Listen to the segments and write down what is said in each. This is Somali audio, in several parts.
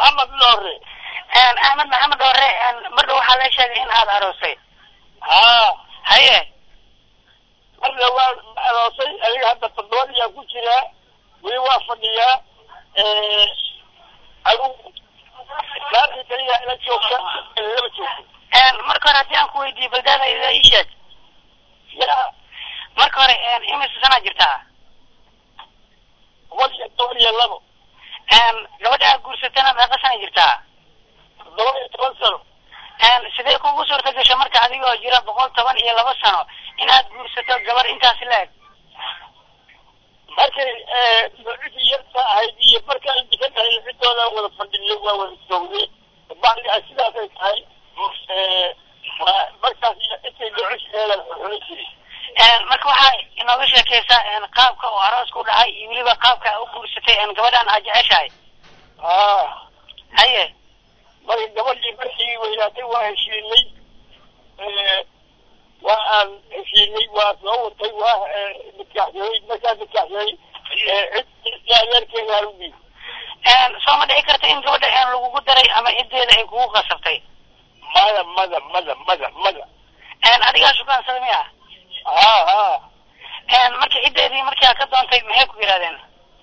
maxamed loore axmed maxamed ore marka waxaa la sheegay in aad aroosay haa haye marna waa aroosay adiga hadda todobadiyaa ku jiraa weli waa fadhiyaa adigu laantii kaliya ila joogta lama joogto marka hore haddii aan ku weydiiyo baldaada ida ii sheeg yaa marka hore imise sanaa jirtaa boqol iyo toban iyo labo gabadha aad guursatana meeqa sana jirtaa toddoba iyo toban sano sidee kugu suurta gasho marka adigoo jira boqol toban iyo laba sano in aad guursato gabar intaasi la-eg markay cidii yarta ahayd iyo markaan dikan ahay cidooda wada fadhiyo waa wada joognay bacdigaa sidaasay tahay waa markaas intay dhocosheeda xulin jiray marka waxaa inooga sheekaysaa qaabka oo aroosku dhacay iyo weliba qaabka a u guursatay gabadhan aad jeceshahay haa haye marka gabadhii markii weynaatay waa heshiinay waa aan heshiinay waa soo watay waa nikaaxsaday markaa nikaaxsaday cid adeerkeeda halugii soo ma dhici karta in gabadha lagugu daray ama ciddeeda ay kugu qasabtay mada mada mada mada mada adigaa shukaansaday miya haa haa marka ciddeedii markaa ka doontay maxay ku yidhahdeen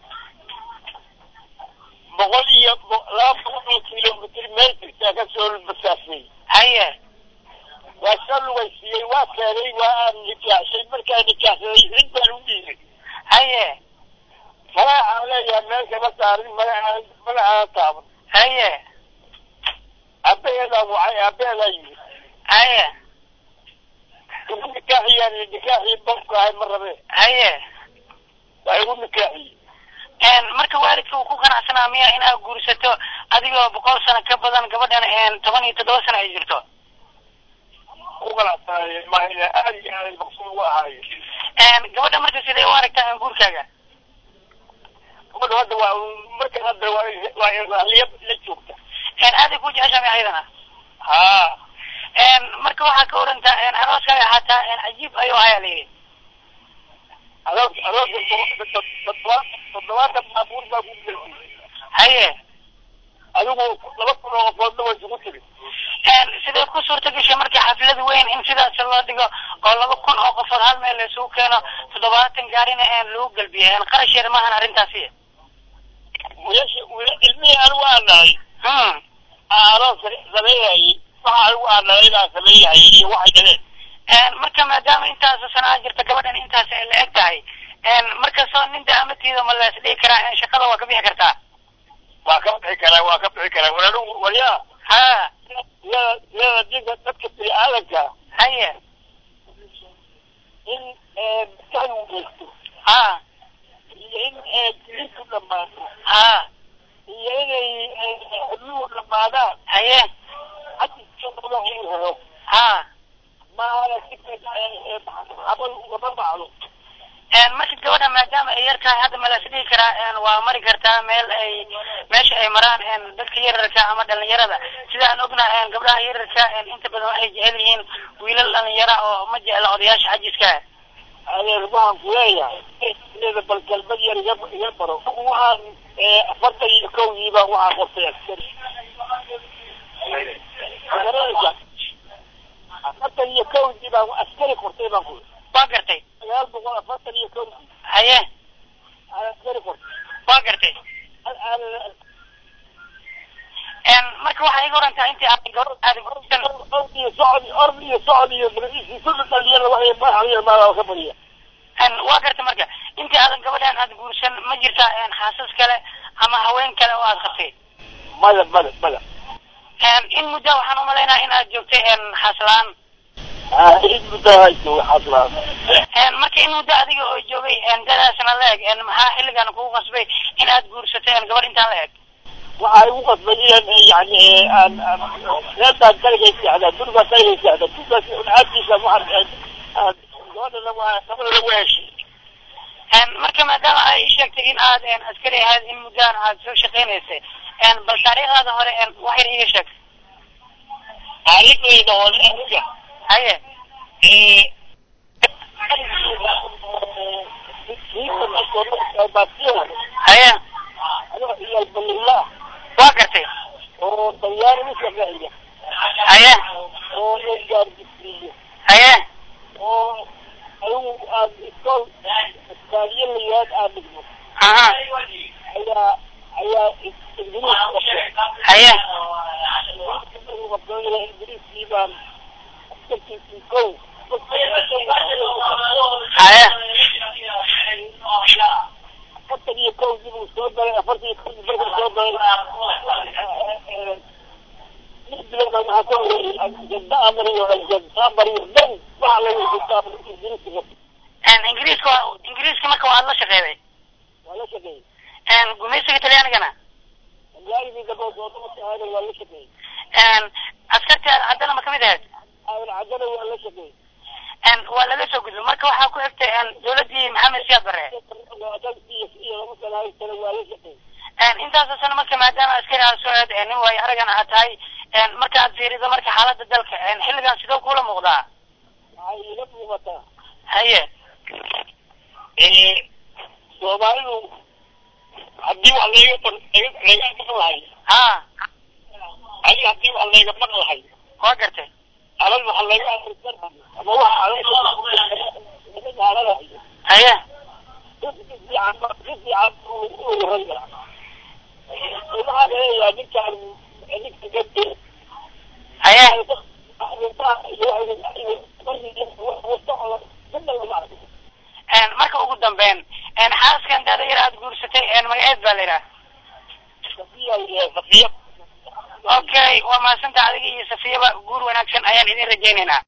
boqol iyo laba boqol oo kilomitr meel jirtaa kasoo basaasay haye waa soo lugaysiiyey waa keenay waa aan nikaaxshay markaa nikaaxsaday cid baan u dhiibay haye magacaan leeyahay meel kama saarin magacaan magacaan taaban haye aabaheedaa wacay aabaheedaa yimid haye igu nikaaxiyaan nikaaxii bobka ahay ma rabe haye waa igu nikaaxiyey marka waalidka uu ku ganacsanaa miya inaad guursato adigoo boqol sano ka badan gabadhan toban iyo toddoba sano ay jirto ku ganacsanaaye mahayna aad iyo aad maqsuud uga ahaaye gabadha marka sidee u aragtaa guurkaaga gabadha hadda waa marka hadda waa waa raalliya la joogta aaday ku jeceshaa miya ayadana haa marka waxaa ka orantaa arooskaaga xataa cajiib ayuu ayaa layidhi aroos arooska toddobaatan toddobaatan baabuur baa ku geliyey haye adigu laba kun oo qofoodna way isugu tiri sidee ku suurta gashay marka xaflad weyn in sidaas loo dhigo oo laba kun oo qofood hal meel la isugu keeno toddobaatan gaarina lagu galbiyo qarash yar maahan arrintaasi wiilasha ilmihii anigu aan nahay arooska sameeyayay waxa anigu aan nahay inaan sameeyayay iyo waxay dhaleen marka maadaama intaas sanaa jirta gabadhan intaas ay la eg tahay markastoo nin daamatiida ma la isdhihi karaa shaqada waa ka bixi kartaa waa ka bixi karaa waa ka bixi karaa war anigu waryaa ha iyada iyada dinka dadka bini aadanka haye in maskaxdu weysto ha iyo in jirku dhamaato ha iyo inay xubnuhu dhamaadaan haye hadda uu helo ha maana si xabad ugama bacdo marka gabadha maadaama ay yar tahay hadda ma la isdhihi karaa waa mari kartaa meel ay meesha ay maraan dadka yararka ama dhalinyarada sida aan ognahay gabdhaha yararka inta badan waxay jecel yihiin wiilal dhalinyara oo ma jecla odayaasha xajiska adeer waxaan ku leeyahay iyada bal galmad yar iga iga baro waxaan afartan iyo kowdiiba waxaan qortay askari afartan iyo kowdii baan askari qortay baan ku waa gartay sagaal boqol afartan iyo kowdii haye aan askari qortay waa gartay marka waxaa iga orantaa intii aad gabadh aad guursan ord iyo socod ord iyo socod iyo magiciisi kulli dhalinyarada waxay madaxda maada ka badiya waa gartay marka intii aadan gabadhan aad guursan ma jirtaa xaasas kale ama haween kale oo aad qabtay mada mada mada in muddo waxaan umalaynaa in aad joogtay xaaslaan in muddo hayso xaslaan marka in muddo adiga oo joogay dadaasna la eg maxaa xilligan kugu qasbay in aad guursatay gabadh intaan la eg waxaa igu qasbay inaan yani aan reertaan kaligay seexdaa gurigaa kaligay seexda gurigaas uncaabtiisa waxaan aan gabadhana waa gabadhana waa heshay marka maadaama ay ii sheegtay in aad askari ahayd in muddaan aad soo shaqaynaysay bal taariikhdaada hore wax yar iiga sheeg taariikhdayda hore aniga haye haye waa gartay talyaani u shaqeeya haye oo la gaargisiiyo haye oo adigu aad iskool iskaaliyo layaad aad dhigmo aha ayaa ayaa ingiriis qabtay haye markuu qabtay ingiriiskii baan askartiisii kow haye afartan iyo kowdii buu soo galay afartan iyo kowdii markuu soo galay lix bilood baa maxaa ka horeeyey aljada amriyo aljada amriyo dhan waxa laga jada amriyo ingiriiska qabtay ingiriiska waa ingiriiska marka waad la shaqeeday waa la shaqeeyey gumaysiga talyaanigana talyaanigii dambe soodama shaqeeyay waa la shaqeeyey askarti haddana ma kamid ahayd aadan cadana waa la shaqeeyey waa laga soo gudbay marka waxaa ku xigtay dawladdii maxamed siyaad barre iyo laba sana kale waa la shaqeeyey intaasoo sano marka maadaama askari aad soo eed nin waayo aragana aad tahay marka aad fiirido marka xaaladda dalka xilligan sidoo kula muuqdaa waxay ila muuqataa haye soomaalidu haddii wax layga bar layga maqan lahay ha adiga haddii wax layga maqan lahay waa gartay alal waxa layga akhrisan ama waxa alal haye waxaa leeyahay ninkaan ninka gabdhe haye marka ugu dambeyn xaaskan dada yar aad guursatay magaceed baa la yidhaha safiya okay waa mahadsantaha adiga iyo safiyaba guur wanaagsan ayaan idin rajaynaynaa